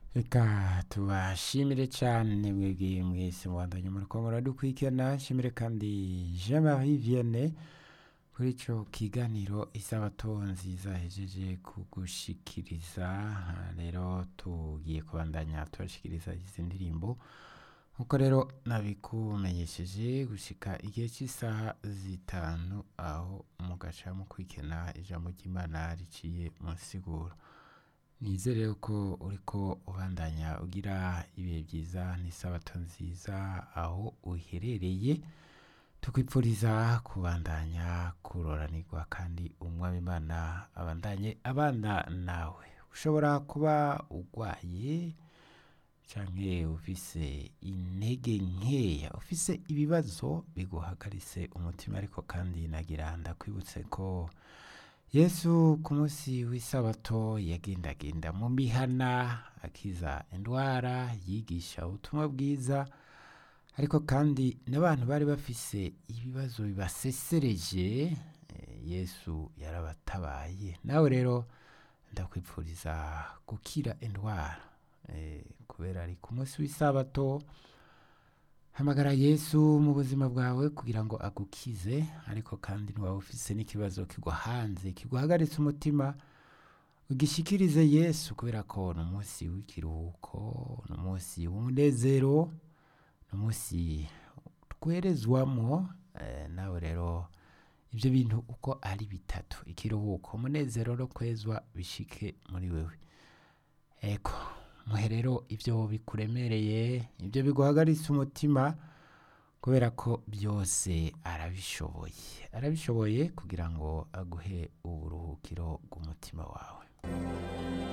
Reka tubashimire cyane mwebwe mwese mubandanye muriko muradukurikirana nshimire kandi Jean Marie Vianney kuri ico kiganiro isabato nziza hejeje kugushikiriza rero tugiye kubandanya tubashikiriza izi ndirimbo nkuko rero nabikumenyesheje gushika igihe cy'isaha zitanu aho mugaca mukurikirana ijambo ry'Imana riciye mu nsiguro nizere ko uriko ubandanya ugira ibihe byiza n'isabato nziza aho uherereye tukwipfuriza kubandanya kuroranirwa kandi umwami Imana abandanye abana nawe ushobora kuba urwaye canke ufise intege nkeya ufise ibibazo biguhagaritse umutima ariko kandi nagira ndakwibutse ko yesu ku munsi w'isabato yagendagenda mu mihana akiza indwara yigisha ubutumwa bwiza ariko kandi n'abantu bari bafise ibibazo bibasesereje eh, yesu yarabatabaye nawe rero ndakwipfuriza gukira indwara eh, kubera ari ku munsi w'isabato hamagara yesu mu buzima bwawe kugira ngo agukize ariko kandi ntiwaba ufise n'ikibazo kigwa hanze kiguhagaritse umutima ugishikirize yesu kubera ko ni umunsi w'ikiruhuko ni umunsi w'umunezero ni umunsi twerezwamo eh, nawe rero ibyo bintu uko ari bitatu ikiruhuko umunezero no kwezwa bishike muri wewe eko muhe rero ibyo bikuremereye ibyo biguhagaritse umutima kubera ko byose arabishoboye arabishoboye kugira ngo aguhe uburuhukiro bw'umutima wawe